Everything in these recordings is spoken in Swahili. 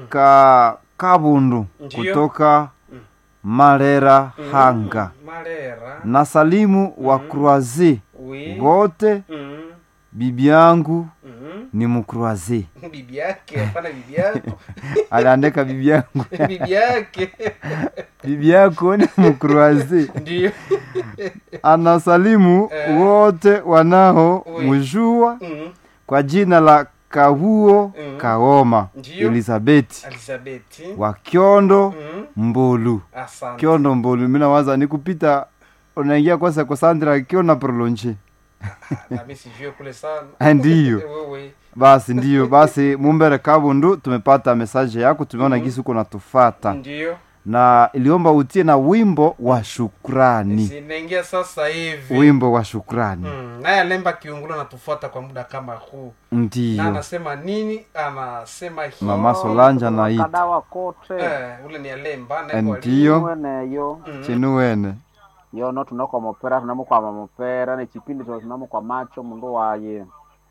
ka kabundu Ndiyo. kutoka malera hanga malera na salimu wa croise oui wote mm. bibi yangu mm. ni mkroise bibi yake hapana bibi yako aliandika bibi yangu bibi yake bibi yako ni mkroise ndio anasalimu Eh. wote wanao Oui. mjua mm. kwa jina la kahuo Mm. kaoma Ndiyo. elizabeti elizabeti wa kyondo mm. mbulu asante kyondo mbulu minawaza ni kupita unaingia kwa sekosandra kyona prolonge nami sijue kule sana ndiyo wewe basi ndiyo basi mumbere kabundu tumepata mesaje yako tumeona Mhm. gisi uko natufata ndio na iliomba utie na wimbo wa shukrani zinaingia sasa hivi wimbo wa shukrani Mm, naye alemba kiungulo anatufuata kwa muda kama huu na ndiyo anasema nini anasema hi- Mama Solange anaita. kadawa kote eh, ule ni alemba naye kwa ndiyo mweneyo Mm. chinuwene yono tunakwa mopera tunamukwama mopera nechipindi cho tunamukwa macho mundu waye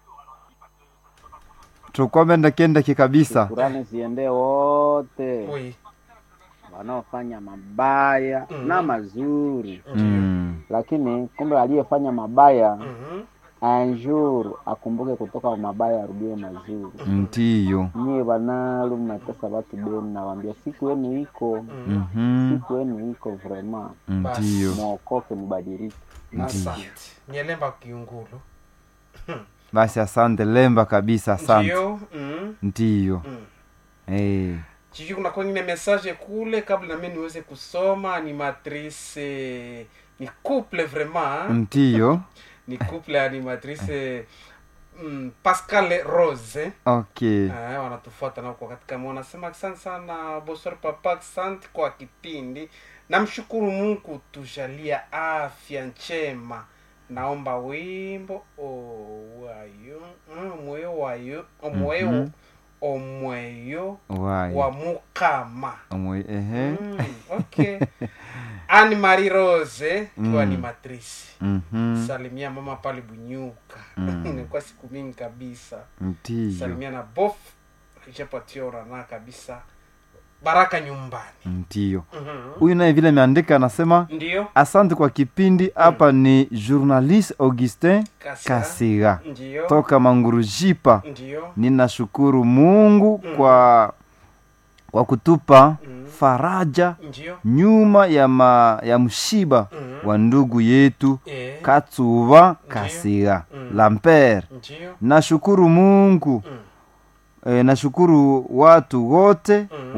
tukwamendekendeke kabisa kurani ziende wote Oui, wanaofanya mabaya Mhm. na mazuri ndio. mm. lakini kumbe aliyefanya mabaya Mhm. anjur akumbuke kutoka mabaya arudie mazuri ndiyo nyie banalu mnatesa batu benu nawambia siku yenu iko Mhm. Mhm. siku yenu iko vrema ndiyo mwokoke mubadilike asante ni alemba kiungulu basi asante lemba kabisa asante ndio mm, ndiyo mm. Eh. sijui kuna kwengine message kule kabla nami niweze kusoma ni matrice ni couple vraiment ndiyo ni couple animatrice mm, pascal rose okay Eh, wanatufuata nao kwa katika moyo wanasema asante sana bosor papa asante kwa kipindi namshukuru mungu tujalia afya njema naomba wimbo owayo mm, mweyo wayo omweyo Mhm. omweyo Wai. wa mukama Omwe- ehe mm, okay ani marie rose kiwa Mm. ni matrisi Mhm. salimia mama pale bunyuka Mm. imekuwa siku mingi kabisa ndiyo salimia na bof ichapatiora na kabisa baraka nyumbani ndiyo Mhm. huyu naye vile ameandika anasema ndio asante kwa kipindi hapa ni journaliste augustin Kasi- kasiga ndio toka mangurujipa ndio ninashukuru mungu Mm. kwa kwa kutupa Mm. faraja ndio nyuma ya, ma, ya mshiba Mhm. wa ndugu yetu Eh, katsuva kasiga Mm. lamper ndio nashukuru mungu Mm. e, nashukuru watu wote Mm.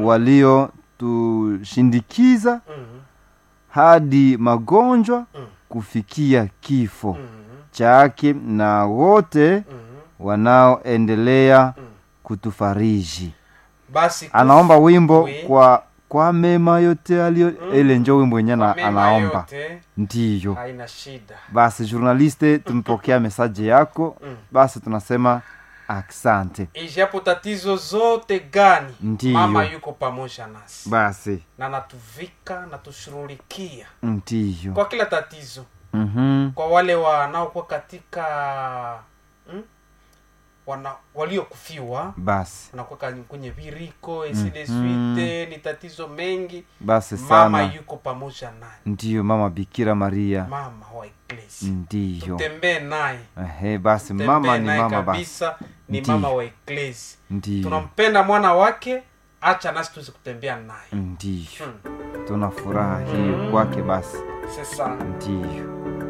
waliotushindikiza Mhm. hadi magonjwa Mm. kufikia kifo Mhm. chake na wote Mhm. wanaoendelea Mm. kutufariji basi anaomba wimbo Oui. kwa kwa mema yote alio ile njo wimbo wenye kwa na, mema anaomba yote, ndiyo haina shida basi journaliste tumepokea mesaje yako Mm. basi tunasema aksante ijapo tatizo zote gani Ndiyo. mama yuko pamoja nasi basi na natuvika natushughulikia ndiyo kwa kila tatizo Mhm. kwa wale wanaokuwa katika hmm? wana waliokufiwa basi wanakuwa ka- kwenye viriko eside Mhm. swite ni tatizo mengi basi mama sana yuko pamoja naye ndiyo mama bikira maria mama wa eklesi ndiyo tutembee naye ehe basi tutembee mama ni naye mama basi kabisa ni Ndiyo. mama wa eklesi ndiyo tunampenda mwana wake acha nasi tuweze kutembea naye ndiyo hmm. tuna furaha hiyo kwake basi sasa ndiyo